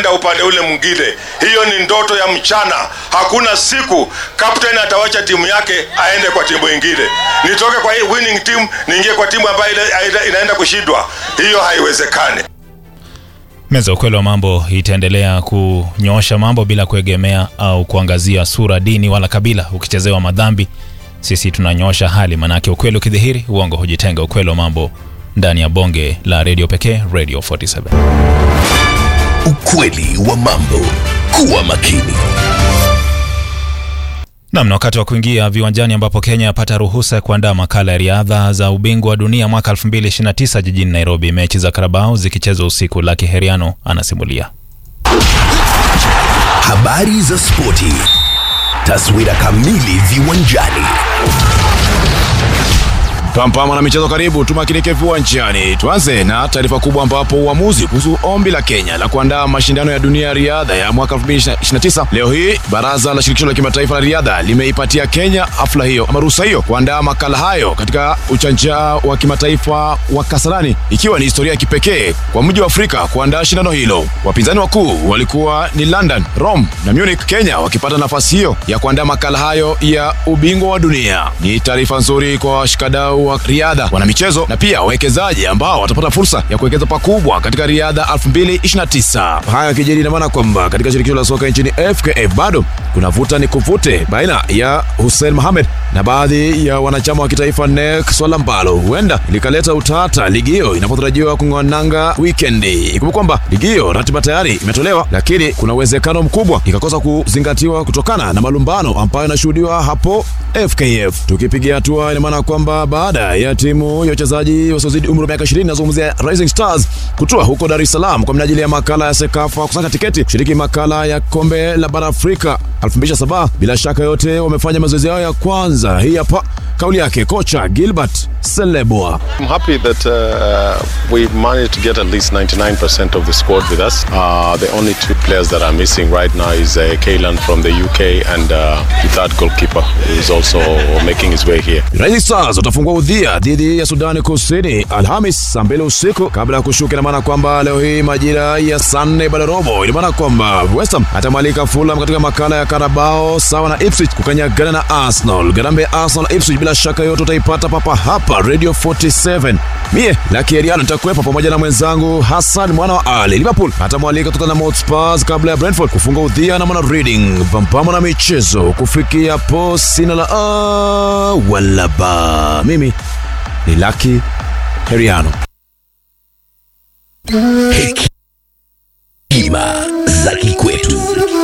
anaenda upande ule mwingine. Hiyo ni ndoto ya mchana. Hakuna siku captain atawacha timu yake aende kwa timu ingine. Nitoke kwa hii winning team niingie kwa timu ambayo ina- ina- inaenda kushindwa, hiyo haiwezekani. Meza ya ukweli wa mambo itaendelea kunyoosha mambo bila kuegemea au kuangazia sura, dini wala kabila. Ukichezewa madhambi, sisi tunanyoosha hali, manake ukweli ukidhihiri, uongo hujitenga. Ukweli wa mambo ndani ya bonge la redio pekee, Radio 47. Ukweli wa mambo. Kuwa makini. Nam, na wakati wa kuingia viwanjani ambapo Kenya yapata ruhusa ya kuandaa makala ya riadha za ubingwa wa dunia mwaka 2029 jijini Nairobi, mechi za Karabao zikichezwa usiku. Laki Heriano anasimulia. Habari za spoti. Taswira kamili viwanjani. Pampama na michezo karibu, tumakinike viwanjani. Tuanze na taarifa kubwa ambapo uamuzi kuhusu ombi la Kenya la kuandaa mashindano ya dunia ya riadha ya mwaka 2029 leo hii baraza la shirikisho la kimataifa la riadha limeipatia Kenya hafla hiyo ama ruhusa hiyo kuandaa makala hayo katika uchanja wa kimataifa wa Kasarani, ikiwa ni historia ya kipekee kwa mji wa Afrika kuandaa shindano hilo. Wapinzani wakuu walikuwa ni London, Rome na Munich, Kenya wakipata nafasi hiyo ya kuandaa makala hayo ya ubingwa wa dunia. Ni taarifa nzuri kwa washikadau wa riadha, wanamichezo na pia wawekezaji ambao watapata fursa ya kuwekeza pakubwa katika riadha 2029. Haya yakijiri, ina maana kwamba katika shirikisho la soka nchini FKF bado kuna vuta ni kuvute baina ya Hussein Mohamed na baadhi ya wanachama wa kitaifa NEC, swala ambalo huenda likaleta utata ligi hiyo inapotarajiwa kung'oa nanga wikendi. Ikumbuka kwamba ligi hiyo ratiba tayari imetolewa, lakini kuna uwezekano mkubwa ikakosa kuzingatiwa kutokana na malumbano ambayo yanashuhudiwa hapo FKF. Tukipigia hatua, ina maana kwamba baada ya timu ya wachezaji wasiozidi umri wa miaka 20 nazungumzia Rising Stars kutua huko Dar es Salaam kwa minajili ya makala ya Sekafa kusaka tiketi kushiriki makala ya kombe la bara Afrika 2027. Bila shaka yote wamefanya mazoezi yao ya kwanza. Hii hapa kauli yake kocha Gilbert Seleboa. I'm happy that uh, we managed to get at least 99% of the squad with us. Uh, the only two players that are missing right now is uh, Kaylan from the UK and uh, the third goalkeeper is also making his way here. Rising Stars watafungua udhia dhidi ya Sudani Kusini Alhamis saa mbili usiku kabla ya kushuka. Ina maana kwamba leo hii majira ya saa nne baada robo, ina maana kwamba West Ham atamwalika Fulham katika makala ya Carabao sawa na Ipswich kukanyagana na Arsenal. Garambe ya Arsenal Ipswich bila shaka yote utaipata papa hapa Radio 47. Mie Lucky Eriano nitakuwepo pamoja na mwenzangu Hassan mwana wa Ali. Liverpool atamwalika Tottenham Hotspur kabla ya Brentford kufunga udhia na mwana Reading. Pampamo na michezo kufikia hapo, sina la a wala ba. Mimi ni Lucky Heriano. Hekima za kikwetu.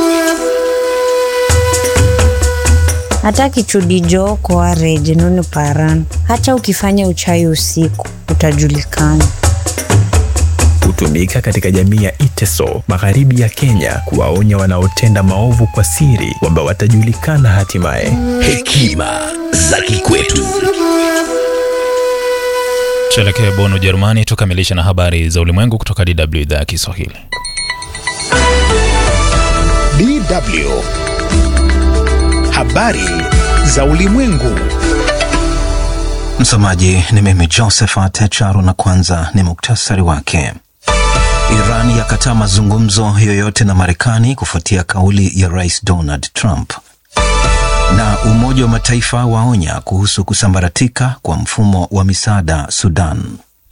hata kichudijo kwa reje nunu paran hata ukifanya uchawi usiku utajulikana hutumika katika jamii ya Iteso magharibi ya Kenya kuwaonya wanaotenda maovu kwa siri kwamba watajulikana hatimaye. Hekima za kikwetu. Tuelekee Bonn, Ujerumani, tukamilishe na habari za ulimwengu kutoka DW idhaa ya Kiswahili. DW. Habari za ulimwengu. Msomaji ni mimi Josephat Charo, na kwanza ni muktasari wake. Iran yakataa mazungumzo yoyote na Marekani kufuatia kauli ya Rais Donald Trump. Na Umoja wa Mataifa waonya kuhusu kusambaratika kwa mfumo wa misaada Sudan.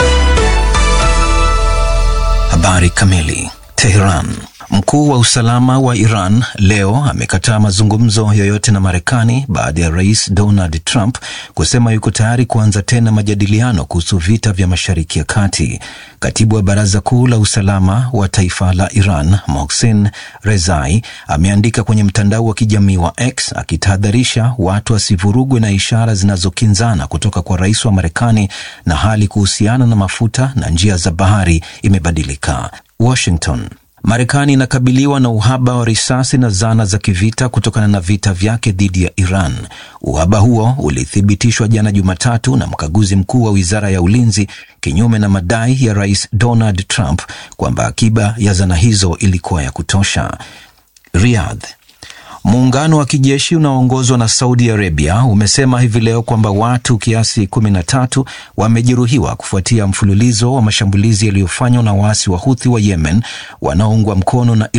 Habari kamili. Teheran. Mkuu wa usalama wa Iran leo amekataa mazungumzo yoyote na Marekani baada ya rais Donald Trump kusema yuko tayari kuanza tena majadiliano kuhusu vita vya Mashariki ya Kati. Katibu wa Baraza Kuu la Usalama wa Taifa la Iran, Mohsen Rezai, ameandika kwenye mtandao wa kijamii wa X akitahadharisha watu wasivurugwe na ishara zinazokinzana kutoka kwa rais wa Marekani na hali kuhusiana na mafuta na njia za bahari imebadilika. Washington. Marekani inakabiliwa na uhaba wa risasi na zana za kivita kutokana na vita vyake dhidi ya Iran. Uhaba huo ulithibitishwa jana Jumatatu na mkaguzi mkuu wa wizara ya ulinzi, kinyume na madai ya rais Donald Trump kwamba akiba ya zana hizo ilikuwa ya kutosha. Riyadh. Muungano wa kijeshi unaoongozwa na Saudi Arabia umesema hivi leo kwamba watu kiasi kumi na tatu wamejeruhiwa kufuatia mfululizo wa mashambulizi yaliyofanywa na waasi wa Huthi wa Yemen wanaoungwa mkono na